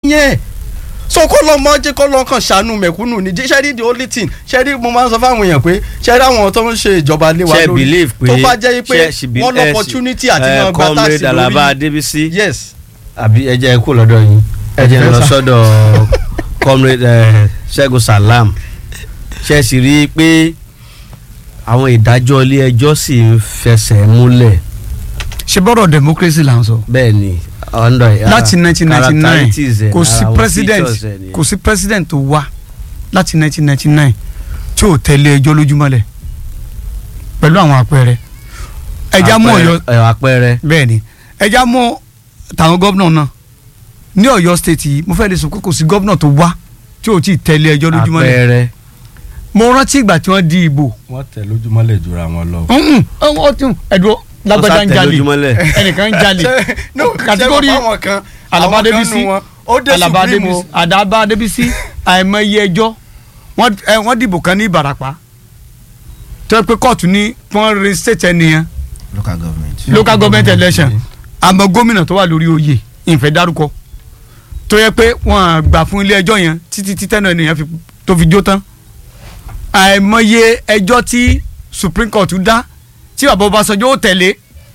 yẹn so kó lọ mọ jẹ́ kó lọ kàn ṣàánú mẹ̀kúnnù ní jẹ́ ṣẹ́rí the only thing ṣẹ́rí mo máa ń sọ fáwọn èèyàn pé ṣẹ́rí àwọn tó ń ṣe ìjọba lé wa ṣe lórí believe pé tó bá jẹ́ pé ṣe- ṣe be- wọ́n eh, lọ opportunity àti eh, wọn gba comrade táàsì Alaba lórí Adébísí yes àbí ẹ jẹ́ kó lọ́dọ̀ yín ẹ jẹ́ lọ sọ́dọ̀ comrade eh, Ṣẹ́gun Salam ṣe sì rí i pé àwọn ìdájọ́ ilé ẹjọ́ sì ń fẹsẹ̀ múlẹ̀ ṣe bọ́rọ̀ democracy là ń sọ. bẹ́ẹ̀ ni under láti 1999 characteristics ẹ̀, kò sí ara àwọn president features ẹ̀ nìyẹn. kò sí president tó wá láti 1999 tí ò tẹ̀lé ẹjọ́ lójúmọ́lẹ̀ pẹ̀lú àwọn àpẹẹrẹ ẹja mú Ọ̀yọ́ Àpẹẹrẹ- ẹ̀, àpẹẹrẹ bẹ́ẹ̀ ni ẹja mú tàwọn gómìnà náà ní Ọ̀yọ́ state yìí mo fẹ́ lè sọ pé kò sí gómìnà tó wá tí ò tí ì tẹ̀lé ẹjọ́ lójúmọ́lẹ̀ àpẹẹrẹ mo rántí ìgbà tí wọ́n di ìbò wọ́n tẹ̀ lójúmọ́lẹ̀ jura wọn lọ. ọ̀hún ọ̀hún ọ̀tún ẹ̀dùn lágbájá ń tẹ̀ jalè lójúmọ́lẹ̀. ẹnìkan ń jalè no kàtígórì ṣé àwọn kan Alaba àwọn kan Adébísí nù wọn, ó dé Alaba supreme Adébísí o. Adaba Adébísí àìmọye ẹjọ́ wọ́n ẹ, wọ́n dìbò kan ní Ìbàràpá tó yẹ pé kóòtù ní wọ́n re state ẹnìyẹn local government. local government election àmọ́ gómìnà tó wà lórí oyè ìfẹ́ dárúkọ tó yẹ pé wọ́n gbà fún ilé ẹjọ́ yẹn títí títẹ́ náà ènìyàn fi- tó fi jó tán àìmọye ẹjọ́ tí Supreme Court dá tí bàbá Ọbásanjọ́ ó tẹ̀lé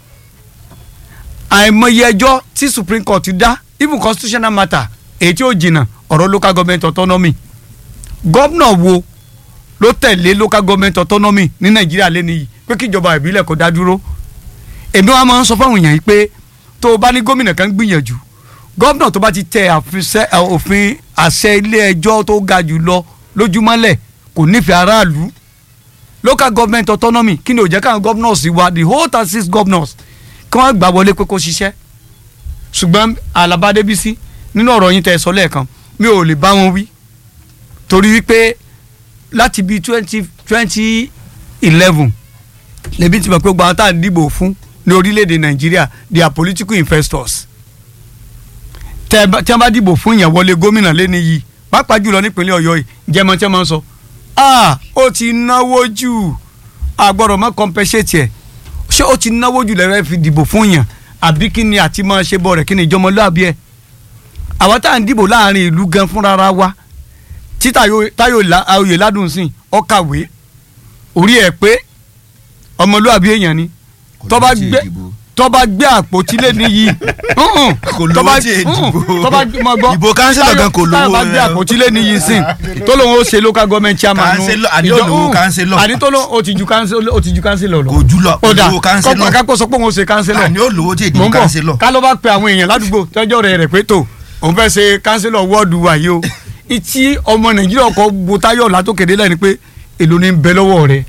àìmọye ẹjọ́ tí Supreme Court dá even constitutional matter èyí tí ó jìnnà ọ̀rọ̀ local government autonomy gómìnà wo ló tẹ̀lé local government autonomy ní Nàìjíríà lẹ́nu yìí pé kíjọba ìbílẹ̀ kó dá dúró èmi wa máa ń sọ fáwọn èèyàn yìí pé tó o bá ní gómìnà kan gbìyànjú gómìnà tó bá ti tẹ àfisẹ́- ẹ, òfin àṣẹ ilé ẹjọ́ tó ga jù lọ lójúmọ́lẹ̀ kò nífẹ̀ẹ́ aráàlú local government autonomy kí ni ò jẹ́ káwọn governors wa the whole thirty six governors kí wọ́n gbà wọlé pé kó ṣiṣẹ́ ṣùgbọ́n Alaba Adébísí nínú ọ̀rọ̀ yín tẹ́ ẹ sọ lẹ́ẹ̀kan mi ò lè bá wọn wí torí wípé láti bíi twenty twenty eleven lèmi ti mọ̀ pé gbogbo àwọn tá à ń dìbò fún ní orílẹ̀-èdè Nàìjíríà they are political investors tẹ ẹ bá- tí wọ́n bá dìbò fún yẹn wọlé gómìnà lẹ́ni yìí pàápàá jùlọ nípínlẹ̀ Ọ̀yọ́ yìí jẹ́mọ tí wọ́n máa ń sọ ah ó ti náwó jù àgbọ̀dọ̀ mọ́ compensate ẹ̀ ṣé ó ti náwó jù lẹ́rẹ́ fi dìbò fún yẹn àbí kí ni àti máa ṣe bọ̀ rẹ̀ kí ni ìjọmọlúàbí ẹ̀ àwọn tá à ń dìbò láàrin ìlú gan fúnra wa tí Táyọ̀ Táyọ̀ La- oyè ládùn sìn ó kàwé orí ẹ̀ pé ọmọlúàbí èèyàn ni Kò tó bá lówó tí gbé ìdìbò. tó bá gbé àpótí lé níyì Kò lówó tí ìdìbò. tó bá mọ gbọ́ Ìbò kánsílọ̀ gan kò Táyọ̀- Táyọ̀ lówó bá gbé rẹ̀. àpótí lé níyì sìn tó lóun ó ṣe local government chairman nu Kánsílọ̀- àní ìjọ- olówó Mm. kánsílọ̀. àní tó lóun ó ti ju kánsílọ̀ ó ti ju kánsílọ̀ lọ Kò jù lọ, ó dà olówó kánsílọ̀. kọ́kọ́ kápò sọ pé òun ó ṣe kánsílọ̀ àní ó lówó tí mò ìdìbò ń bọ̀ kánsílọ̀. ká ló bá pe àwọn èèyàn ládùúgbò tọ́jọ́ rẹ̀ rẹ̀ pé tó òun fẹ́ ṣe kánsílọ̀ wọ́ọ̀dù wa yìí o ìtí ọmọ nàìjíríà ọkọ̀ bu táyọ̀ látòkèdè lẹ́ni pé èlò ní bẹ lọ́wọ́ rẹ̀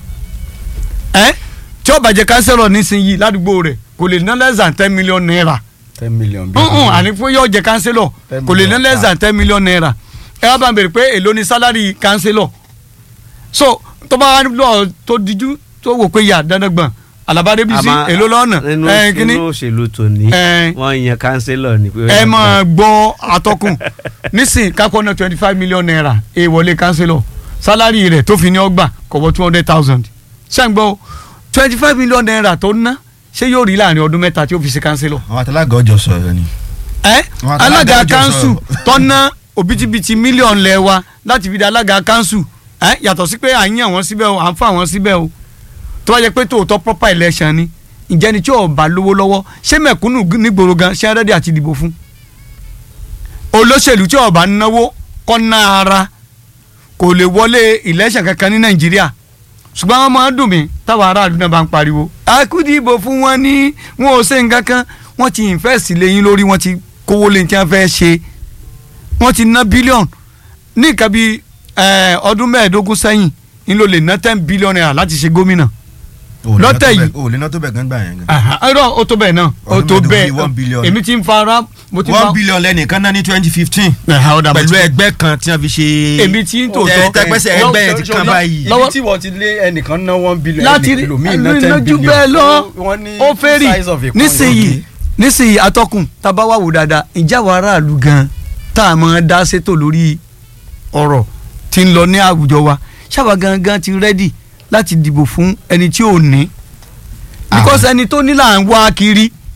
ẹ́ tí ó bàjẹ́ kánsílọ̀ nísìnyí ládùúgbò rẹ̀ kò lè ná less than ten million naira ten million bí. ǹǹ àní fún yóò jẹ kánsílọ̀ Ten kò lè ná million, less than ten million naira ẹ wá bá ń bèrè pé èló ni sálárì kánsílọ̀ so tó bá wá lọ tó dijú tó wò pé yà dandan gbọ̀n Alaba Adébísí Àmọ́ èló lọ́nà nínú ẹ̀ kíní nínú òṣèlú tòní Eh. wọ́n yan kánsílọ̀ ní pé ẹ máa gbọ́ atọ́kùn nísìn kápọ̀ náà twenty five million naira ẹ wọlé kánsílọ̀ sálárì rẹ̀ tó fi ní ọgbà kọ̀wọ́ two hundred thousand ṣàǹgbọ́ twenty five million naira tó ná ṣé yóò rí láàrin ọdún mẹ́ta tí ó fi ṣe kánsílọ̀ àwọn àtàlágà ọjọ́ sọ̀rọ̀ ni. ẹ Àwọn àtàlágà alága ọjọ́ kanṣu sọ̀rọ̀. tọ́ná òbítíbitì mílíọ̀nù lẹ́wà láti fi di alága kanṣu ẹ yàtọ̀ sí pé à ń yàn wọ́n síbẹ̀ o à ń fà wọ́n síbẹ̀ o tó bá jẹ́ pé tòótọ́ proper election ni ǹjẹ́ ni tí ò bá lówó lọ́wọ́ ṣé mẹ̀kúnnù nígboro gan ṣé rẹ́dí àti dìbò fún olóṣèlú tí ò bá náwó kọ́ ná ara kò lè wọlé election kankan ní nàìjíríà ṣùgbọ́n wọ́n máa ń dùn mí táwọn aráàlú náà bá ń pariwo akúdìbò fún wọn ní wọn ò ṣe nǹkan kan wọ́n ti invest lẹ́yìn lórí wọ́n ti kówó lẹ́yìn tí wọ́n fẹ́ ṣe wọ́n ti ná bílíọ̀nù ní nǹkan bíi eh, ọdún mẹ́ẹ̀ẹ́dógún sẹ́yìn ń lò lè ná ten billion naira láti ṣe gómìnà lọ́tẹ̀ yìí- o lè ná tó bẹ̀ gan gbà yẹn gan. Aha, irọ́ ó tó bẹ́ẹ̀ náà ó Ọdún tó mẹ́ẹ̀ẹ́dógún bíi bẹ́ẹ̀ one billion. èmi ti ń fara mo ti one fa billion lẹ́nìkan náà ní twenty fifteen Ẹ̀hà, ó dà, mo pẹ̀lú ti- ẹgbẹ́ kan tí wọ́n fi ṣe. èmi ti ń tẹ tòótọ́ tẹpẹsẹ lọ́wọ́- ẹgbẹ́ yẹn ti kàn báyìí. lọ́wọ́- ibi tí wọ́n ti lé ẹnìkan ná one billion láti rí ẹlòmíì ná ten lójú billion. bẹ́ẹ̀ lọ Wọ́n ní ó fẹ́ rí size of a coin. nísìnyí nísìnyí atọ́kùn tábà wà wò dáadáa ìjà wa aráàlú gan tá a máa dá sétò lórí ọ̀rọ̀ tí ń lọ ní àwùjọ wa ṣáwa gangan ti rẹ́dì láti dìbò fún ẹni tí ò ní because ẹni tó ní là ń wá kiri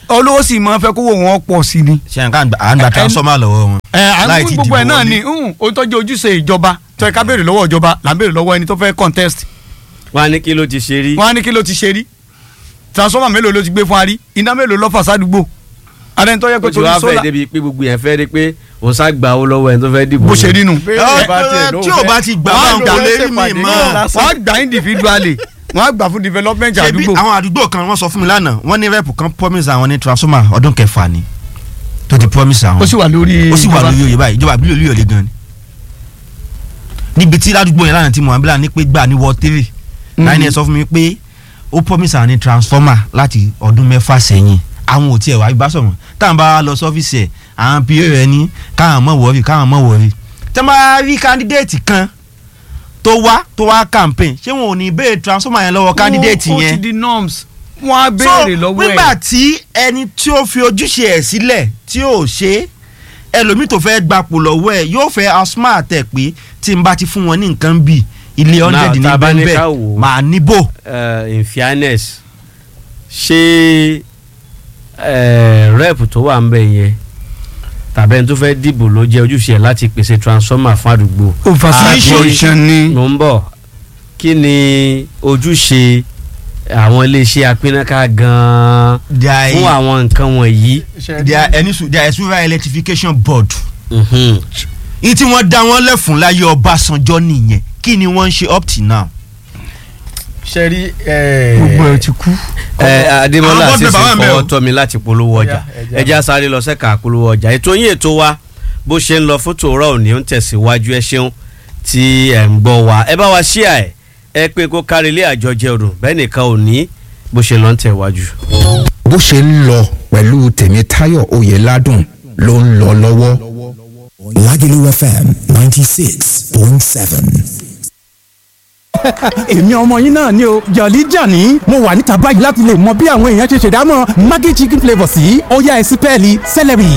olówó sì máa fẹ́ kówó wọn pọ̀ sí ni. ṣe nǹkan à ń gba transformer lọ́wọ́ wọn. ẹ à ń láì fún tí gbogbo ẹ dìbò náà wọlé. ni nhun, ohun tó jẹ́ ojúṣe ìjọba tó ẹ ká béèrè lọ́wọ́ ìjọba là ń béèrè lọ́wọ́ ẹni tó fẹ́ contest wọn á ní kí ló ti ṣe rí. wọn á ní kí ló ti ṣe rí transformer mélòó ló ti gbé fún wa rí iná mélòó ló fà sádùúgbò adẹni tó yẹ ó pé ti torí wá fẹ́ sólà débi pé gbogbo yẹn fẹ́ rí pé òun sá gba owó lọ́wọ́ ẹni tó fẹ́ dìbò. bó ṣe rí nu. Ẹ, tí o bá ti gbà Wọ́n á bá ń gbà kò lè rí lẹ́sẹ̀ mi pàdé mọ́. náà lásán. wọ́n á gbà individually wọ́n á gbà fún development ṣebí àdúgbò. àwọn àdúgbò kan wọ́n sọ fún mi lánàá wọ́n ní rẹ́pù kan promise àwọn ní transformer ọdún kẹfà ni tó ti promise àwọn ó sì wà lórí ó sì wà ìjọba. lórí oyè báyìí ìjọba àbílẹ̀ olóyè ọ̀lẹ́ gan ni. níbi tí ládùúgbò yẹn lánàá tí mohammed ní pé gbà ní wọ three láyé ẹ sọ fún mi pé ó promise àwọn ní transformer láti ọdún mẹ́fà sẹ́yìn àwọn ò tiẹ̀ wá ibà sọ̀rọ̀ táwọn bá lọ sọ́fíìsì ẹ̀ àwọn pa rẹ̀ ní káwọn mọ̀ wọ́ọ̀rì káwọn mọ̀ wọ́ọ̀rì tẹ́ máa rí candidate kan tó wá tó wá campaign ṣé wọn ò ní béèrè transformer yẹn lọ́wọ́ candidate ó ti yẹn di norms wọ́n á béèrè lọ́wọ́ ẹ̀. nígbà tí ẹni tí ó fi ojúṣe ẹ̀ sílẹ̀ tí ó ṣe é, ẹlòmíì tó fẹ́ gbapò lọ́wọ́ ẹ̀ yóò fẹ́ asmart ẹ̀ pé tí n bá ti fún wọn ní nǹkan bíi ilé hundred ní tá a bá ní bẹ́ẹ̀ ká wò ó. màá níbò. uh, in fairness ṣé uh, rep tó wà ń bẹ̀ yẹn tàbí ẹni tó fẹ́ dìbò ló jẹ́ ojúṣe ẹ̀ láti pèsè transformer fún àdúgbò. oversaturation ni. ló ń bọ̀ kí ni ojúṣe àwọn iléeṣẹ́ apínnáká gan-an There fún is- àwọn nǹkan wọ̀nyí. there ẹni sùn there is rural electrification board. Mhm. ní tí wọ́n dá wọn lẹ́fun láyé Ọbásanjọ́ nìyẹn kí ni wọ́n ń ṣe up till now. ṣe rí gbogbo ẹ ti kú. ẹ Adémọ́lá àwọn àti bọ́ọ̀dù bàbá mi fọwọ́ o. tọ́ mi láti polówó ọjà Ẹja, ẹja. ẹja sáré lọ sẹ́ka polówó ọjà ètò yín ètò wa bó ṣe ń lọ fún tòórọ́ òní ó ń tẹ̀síwájú ẹ ṣeun tí ẹ̀ ń gbọ́ wa ẹ bá wa ṣíà ẹ̀ ẹ pé kó kárí ilé àjọjẹ ọdún bẹ́ẹ̀ nìkan ò ní bó ṣe lọ ń tẹ̀wájú. bó ṣe ń lọ pẹ̀lú tèmítáyọ̀ oyèládùn ló ń lọ lọ́wọ́. Lagelu FM 96.7. èmi ọmọ yín náà ni o jọ̀lí jàní mo wà níta báyìí láti lè mọ bí àwọn èèyàn ṣe ṣèdámọ̀ maggi chicken flavour sí ọ̀yá ẹ̀sìn pẹ́ẹ́lí celery.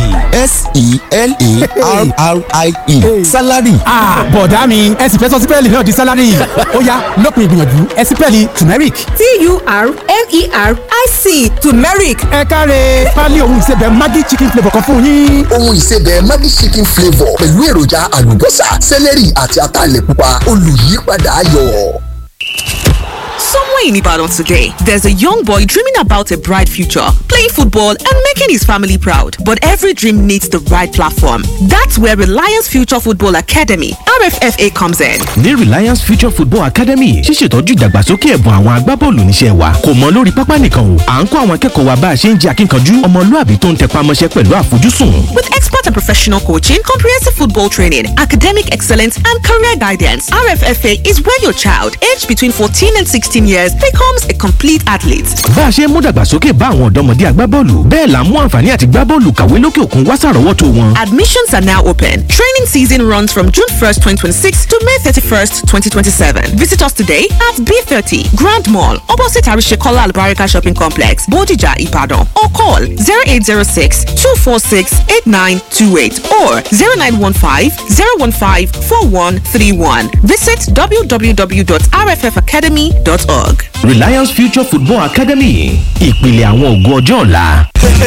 S-E-L-A-R-R-I-E. Salary. Ah, bọ̀dá mi ẹ̀sìn fẹ́ sọ sípẹ́ẹ̀lì náà di sálárì ọ̀yá lópin ìgbìyànjú ẹ̀sìn pẹ́ẹ́lì turmeric. T-U-R-M-E-R-I-C turmeric ẹ káre pálí òun ìsebẹ̀ maggi chicken flavour kan fún yín. Ohun ìsebẹ̀ Maggi chicken flavour pẹ̀lú èròjà àlùbọ́sà, sẹ́lẹ̀rì àti ataalẹ̀ pupa olùyípadà ayọ̀. Somewhere in Ibadan today, there's a young boy dreaming about a bright future, playing football and making his family proud. But every dream needs the right platform. That's where Reliance Future Football Academy, RFFA, comes in. ní Reliance Future Football Academy ṣíṣètọ́jú ìdàgbàsókè ẹ̀bùn àwọn agbábọ́ọ̀lù níṣẹ́ wa kò mọ lórí pápá nìkan o à ń kọ́ àwọn akẹ́kọ̀ọ́ wa bá a ṣe ń jẹ́ akínkanjú ọmọlúàbí tó ń tẹpá mọ́ṣẹ́ pẹ̀lú àfojúsùn. With expert and professional coaching, comprehensive football training, academic excellence, and career guidance, RFFA is where your child, aged between 14 and 16 years, becomes a complete athlete. bá a ṣe ń mú dàgbàsókè bá àwọn ọ̀dọ́mọdé agbábọ́ọ̀lù bẹ́ẹ̀ là ń mú àǹfààní àti gbábọ́ọ̀lù kàwé lókè òkun wá sàrọ́wọ́tó wọn. Admissions are now open. Training season runs from June 1st, 2026 to May 31st, 2027. Visit us today at B30 Grand Mall, opposite Arishekola Albarika Shopping Complex, Bodija, Ibadan, or call 0806 246 8928 or 0915 015 4131. Visit www.rffacademy.org. Reliance Future Football Academy ìpìlẹ̀ àwọn ògo ọjọ́ ọ̀la.